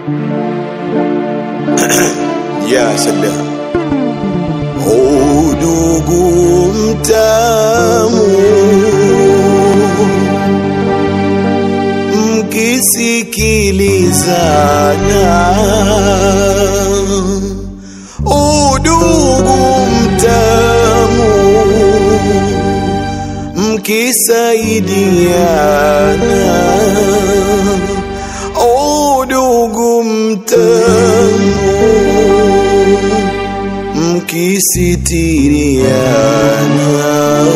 ya salam udugu mtamu mkisikilizana udugu mtamu mkisaidiana udugu mtamu mkisitiriana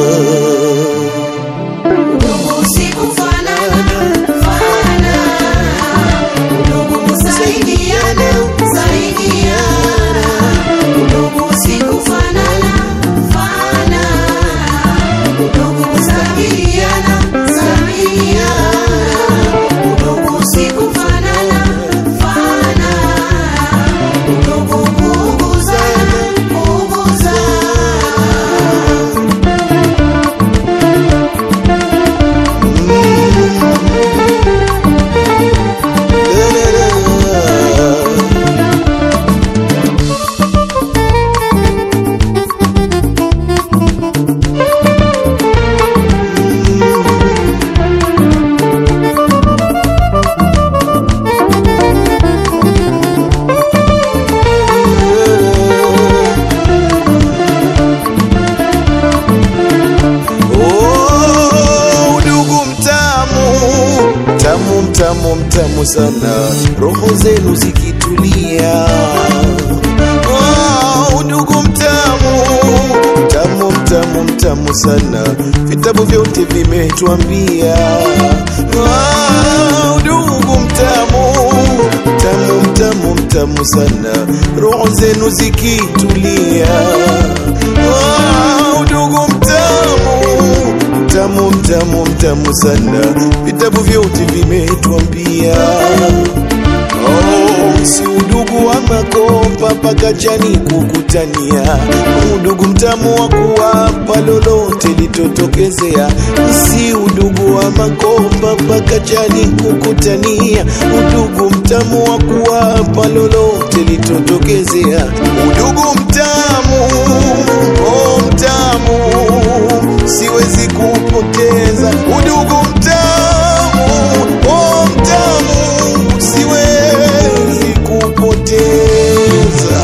Ndugu sikufanana, fanana. Ndugu kusaidiana, saidiana. Ndugu sikufanana, fanana. Ndugu kusaidiana, saidiana. Ndugu sikufanana, fanana. Ndugu kuuguzana, kuuguzana. Oh, udugu mtamu mtamu mtamu mtamu sana roho zenu zikitulia oh, udugu mtamu mtamu mtamu mtamu sana vitabu vyote vimetuambia oh, udugu mtamu mtamu mtamu mtamu sana roho zenu zikitulia oh, udugu mtamu mtamu mtamu mtamu sana vitabu vyote vimetuambia Oh, si udugu wa makopa mpaka jani kukutania, udugu mtamu wa kuwapa lolote litotokezea. Si udugu wa makopa mpaka jani kukutania, udugu mtamu wa kuwapa lolote litotokezea. Udugu mtamu, oh mtamu, siwezi kupoteza udugu mtamu, oh mtamu, siwezi kupoteza.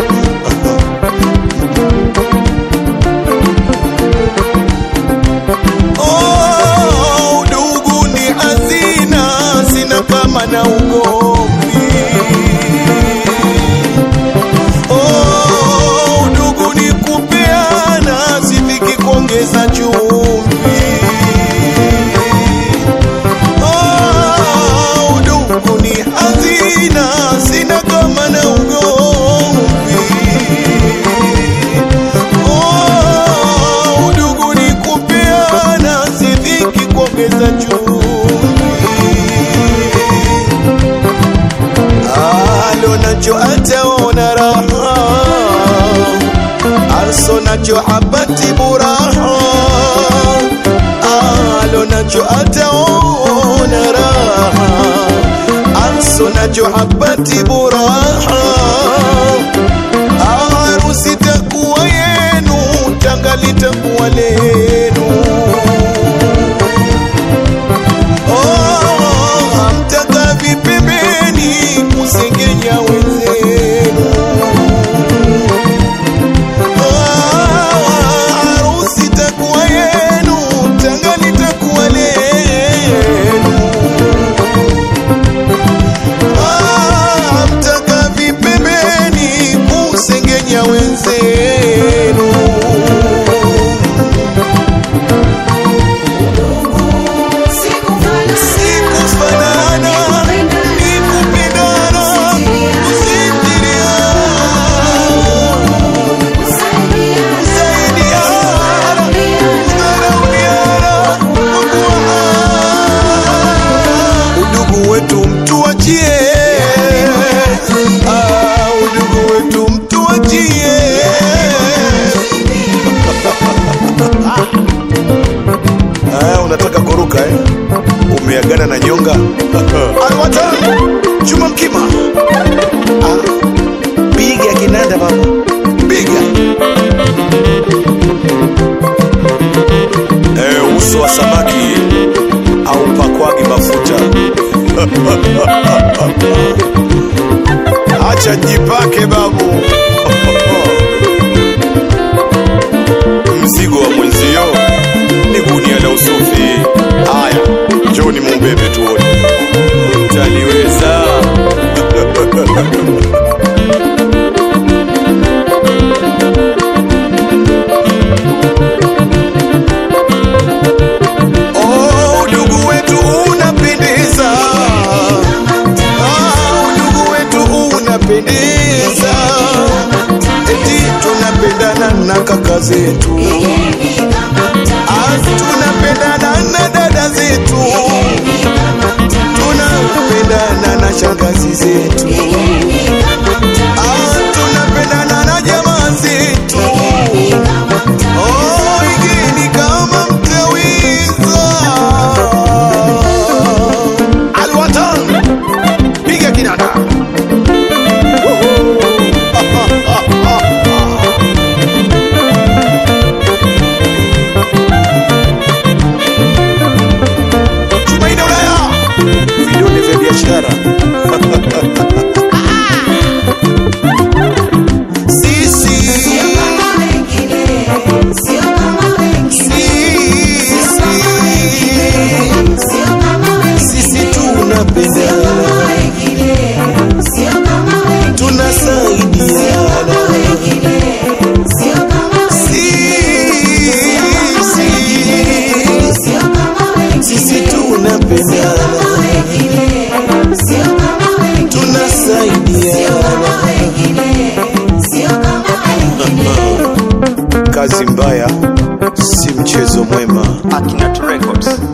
Oh, udugu ni hazina, sina kama na ugomvi. Oh, udugu ni kupeana, sifiki kuongeza chumvi. Oh, udugu ni hazina, sina kama na ugomvi. Oh, udugu ni kupeana, sifiki kuongeza chumvi. alo nacho ataona raha arso nacho habati buraha alo nacho ataona raha arso nacho habati buraha harusi takuwa yenu tanga litakuwa lenu Oh, hamtaka vipembeni kusengenya wenzenu. Oh, harusi takuwa yenu, tanga litakuwa lenu. Oh, hamtaka vipembeni kusengenya wenzenu. Sikufanana, ni kupendana, kusitiriana, kusaidiana, kudharauliana, kukuana. Udugu wetu mtuachie, Ah, udugu wetu mtuachie. Ah, unataka kuruka eh? Umeagana na nyonga? Alwatan Chuma mkima. Ah, piga kinanda baba, piga. Eh, uso wa samaki au pakwagi mafuta. Acha jipake babu. Mzigo wa mwenzio ni gunia la usufi. Haya, njoni mumbebe tuone. Mtaliweza. Oh, udugu wetu unapendeza. Ah, udugu wetu unapendeza. Eti tunapendana na kaka zetu. Ah, tunapendana na dada zetu. Tunapendana na shangazi zetu. Ah, tunapendana na jamaa zetu. Oh, igeni kama mtawiza. Alwatan, piga kinanda. Tumaini Ulaya, vidole vya biashara. Sisi sisi sisi tunapendana, tunasaidiana. Sisi sisi tunapendana, tunasaidiana. Kazi mbaya si mchezo mwema. Akinat Records.